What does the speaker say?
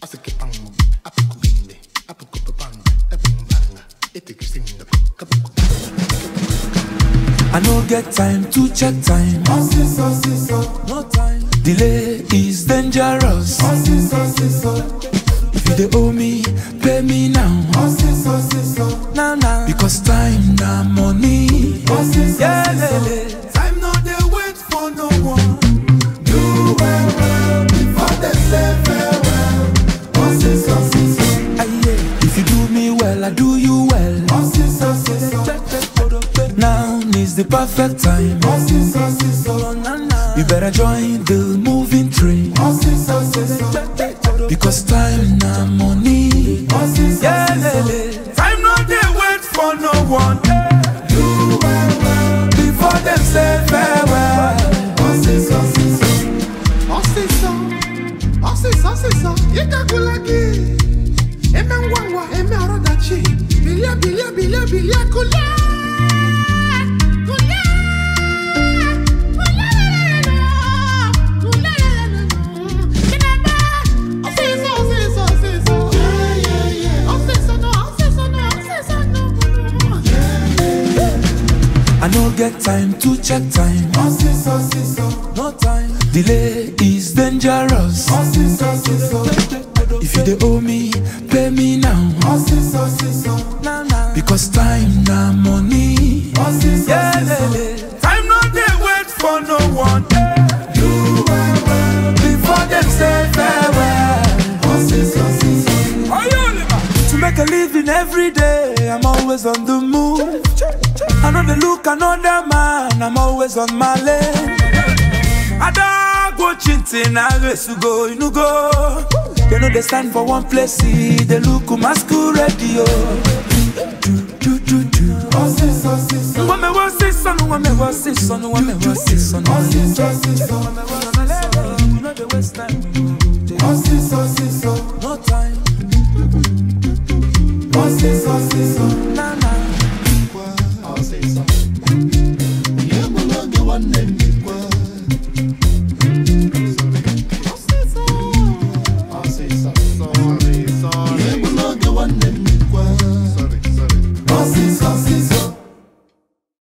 I no get time to check time. No time. Delay is dangerous. If you dey owe me, pay me now. Now now. Because time na money. Yeah, lele. Time no dey wait for no one. Do well well before they say farewell. Aye, yeah. If you do me well, I do you well. Now is the perfect time. You better join the moving train. Because time na money. Yeah, lele. Time no dey wait for no one. Do well well before them say farewell. Osisa, osisa, osisa, yekakulagi. Eme ngwangwa, eme arodachi. Bilia, bilia, bilia, bilia, kula. Kula. Kula, kula, Kinaba. Osisa, osisa, osisa. Osisa, no, osisa, no, osisa, no. I no get time to check time. No time. Delay is dangerous. If you dey owe me, pay me now. Now now. Because time na money. Yeah, lele. Time no dey wait for no one. Do well well before them say farewell. To make a living every day, I'm always on the move. I know they look another man, I'm always on my lane. I don't go chintin, I race to go, you know go. They know they stand for one place, see, they look masquerade, yo. Do, do, do, do. When me was this son, when me was this son, when me was this son, when me was this son. You know the waste time. No time. Osisa, osisa,